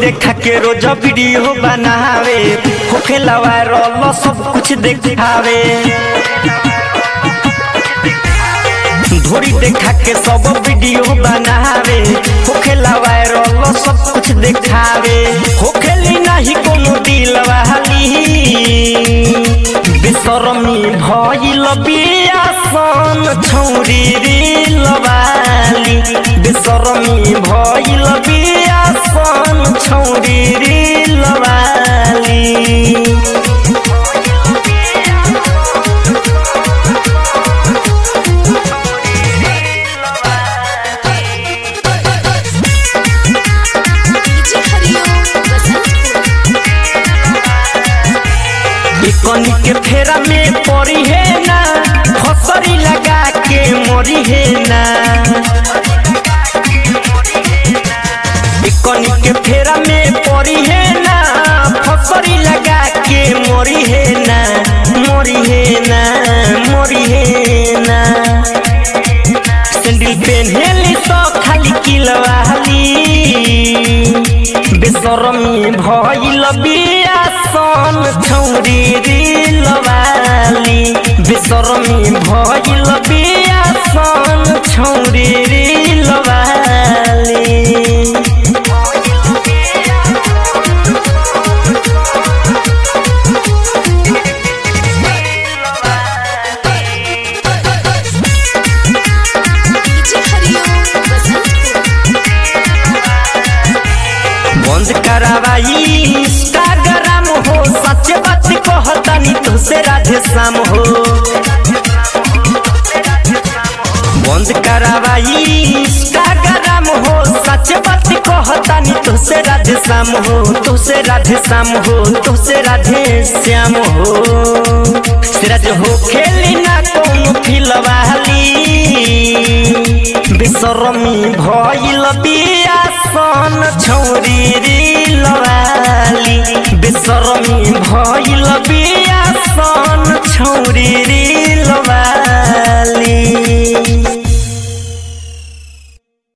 देखा के रोज वीडियो बनावे होखेला वायरल सब कुछ देखावे धोरी देखा के सब वीडियो बनावे होखेला वायरल सब कुछ देखावे होखेली नहीं कोनो दिल वाली बेसरमी भइल बियासन छौरी दिल वाली बेसरमी भइल बियासन छौरी दिल वाली डीजे हरिओम बसंतपुर कनी के फेरा में पड़ी है ना फसरी लगा के मरी है ना कनी के फेरा में पड़ी है ना फसरी लगा के मरी है ना मरी है ना मरी है ना सैंडल पेन्हेली तो खाली किलवाली बेसरमी भइल बियासन छौरी दिलवाली बेसरमी भइल बियासन छौरी दिलवाली डीजे हरिओम बसंतपुर बंद करावाई इंस्टाग्राम हो सच बात कहतानी तुझसे राधे श्याम हो बंद करावाई इंस्टाग्राम हो सच बात कहतानी तुझसे राधे श्याम हो तुझसे राधे श्याम हो तुझसे राधे श्याम हो सिराज हो खेली ना कौन फिलवाली बेसरमी भइल बियासन छौरी दिलवाली बेसरमी भइल बियासन छौरी